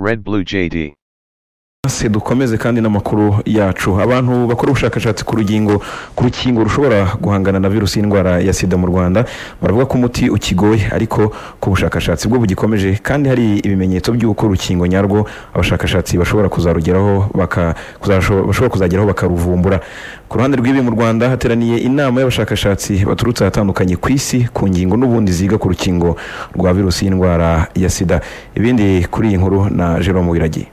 Red Blue JD. se dukomeze kandi n'amakuru yacu abantu bakora ubushakashatsi ku rugingo ku rukingo rushobora guhangana na virusi y'indwara ya sida mu rwanda baravuga ko umuti ukigoye ariko ko ubushakashatsi bwo bugikomeje kandi hari ibimenyetso by'uko urukingo nyarwo abashakashatsi bashobora kuzarugeraho baka- kuzasho- bashobora kuzageraho bakaruvumbura ku ruhande rw'ibi mu rwanda hateraniye inama y'abashakashatsi baturutse ahatandukanye ku isi ku ngingo n'ubundi ziga ku rukingo rwa virusi y'indwara ya sida ibindi kuri iyi nkuru na jerome wiragiye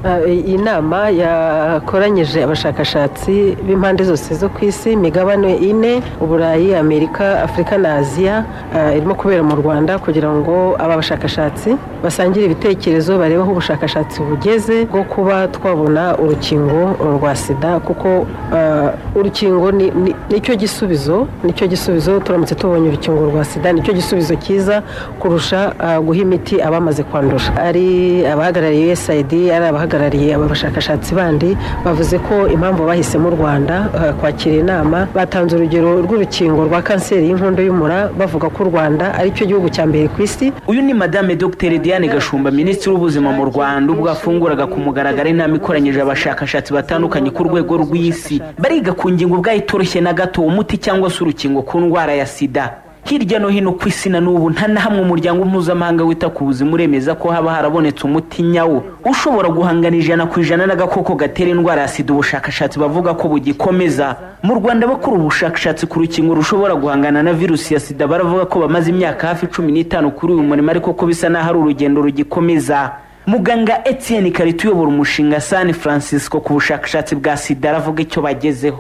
Uh, iyi nama yakoranyije abashakashatsi b'impande zose zo ku isi imigabane ine uburayi amerika afurika na aziya uh, irimo kubera mu rwanda kugira ngo aba bashakashatsi basangire ibitekerezo barebe aho ubushakashatsi bugeze bwo kuba twabona urukingo rwa sida kuko uh, urukingo ni- ni- nicyo gisubizo nicyo gisubizo turamutse tubonye urukingo rwa sida nicyo gisubizo cyiza kurusha uh, guha imiti abamaze kwandura ari abahagarariye usaid ari abahagarariye aba bashakashatsi bandi bavuze ko impamvu bahisemo u rwanda uh, kwakira inama batanze urugero rw'urukingo rwa kanseri y'inkondo y'umura bavuga ko u rwanda ari cyo gihugu cya mbere ku isi uyu ni madame dr diane gashumba minisitiri w'ubuzima mu rwanda ubwo afunguraga ku mugaragaro inama ikoranyije abashakashatsi batandukanye ku rwego rw'isi bariga ku ngingo ubwayo itoroshye na gato umuti cyangwa se urukingo ku ndwara ya sida hirya no hino ku isi na n'ubu nta na hamwe umuryango mpuzamahanga wita ku buzima uremeza ko haba harabonetse umuti nyawo ushobora guhangana ijana ku ijana n'agakoko gatera indwara ya sida ubushakashatsi bavuga ko bugikomeza mu rwanda bakora ubushakashatsi ku rukingo rushobora guhangana na virusi ya sida baravuga ko bamaze imyaka hafi cumi n'itanu kuri uyu murimo ariko ko bisa n'aho ari urugendo rugikomeza muganga etienne karita uyobora umushinga san francisco ku bushakashatsi bwa sida aravuga icyo bagezeho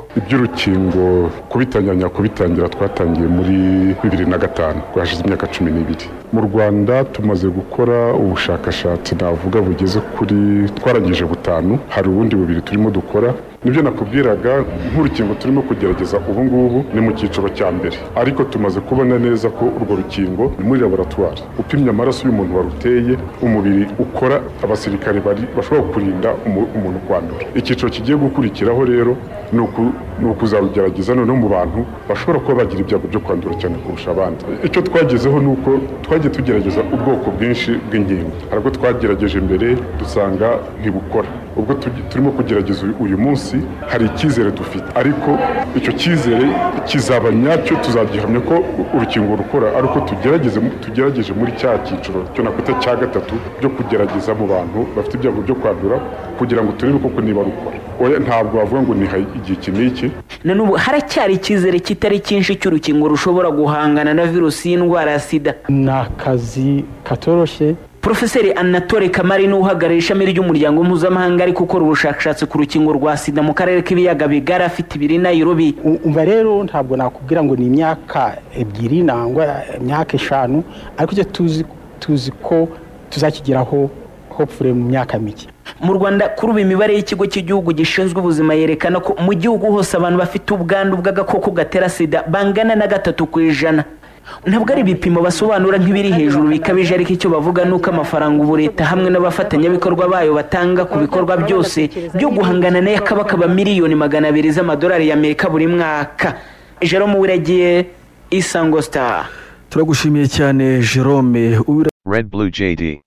iby'urukingo kubitanyanya kubitangira twatangiye muri bibiri na gatanu rwashize imyaka cumi n'ibiri mu rwanda tumaze gukora ubushakashatsi navuga bugeze kuri twarangije butanu hari ubundi bubiri turimo dukora nibyo nakubwiraga nk'urukingo turimo kugerageza ubu ngubu ni mu cyiciro cya mbere ariko tumaze kubona neza ko urwo rukingo ni muri laboratwari upimye amaraso y'umuntu waruteye umubiri ukora abasirikare bari bashobora kurinda umu- umuntu kwandura icyiciro kigiye gukurikiraho rero ni uku- ni ukuzarugerageza noneho mu bantu bashobora kuba bagira ibyago byo kwandura cyane kurusha abandi icyo twagezeho ni uko twagiye tugerageza ubwoko bwinshi bw'inkingo hari ubwo twagerageje mbere dusanga ntibukora ubwo tugi- turimo kugerageza uyu- uyu munsi hari icyizere dufite ariko icyo cyizere kizaba nyacyo tuzagihamya ko urukingo rukora ari uko tugerageze tugerageje muri cya cyiciro cyo nakwita cya gatatu byo kugerageza mu bantu bafite ibyago byo kwandura kugira ngo turebe koko niba rukora oya ntabwo wavuga ngo ni ha- igihe iki n'iki na n'ubu haracyari icyizere kitari cyinshi cy'urukingo rushobora guhangana na virusi y'indwara ya sida ni akazi katoroshye porofeseri anatole kamari ni uhagarariye ishami ry'umuryango mpuzamahanga ari gukora ubushakashatsi ku rukingo rwa sida mu karere k'ibiyaga bigari afite ibiri nayirobi U- umva rero ntabwo nakubwira ngo ni imyaka ebyiri nangwa imyaka eshanu ariko icyo tuzi tuzi ko tuzakigeraho hopfure mu myaka mike mu rwanda kuri ubu imibare y'ikigo cy'igihugu gishinzwe ubuzima yerekana ko mu gihugu hose abantu bafite ubwandu bw'agakoko gatera sida bangana na gatatu ku ijana ntabwo ari ibipimo basobanura nk'ibiri hejuru bikabije ariko icyo bavuga ni uko amafaranga ubu leta hamwe n'abafatanyabikorwa bayo batanga ku bikorwa byose byo guhangana n'aya kabakaba miliyoni magana abiri z'amadolari y'amerika buri mwaka jerome wiragiye isango star turagushimiye cyane jerome Uwira- Red Blue JD.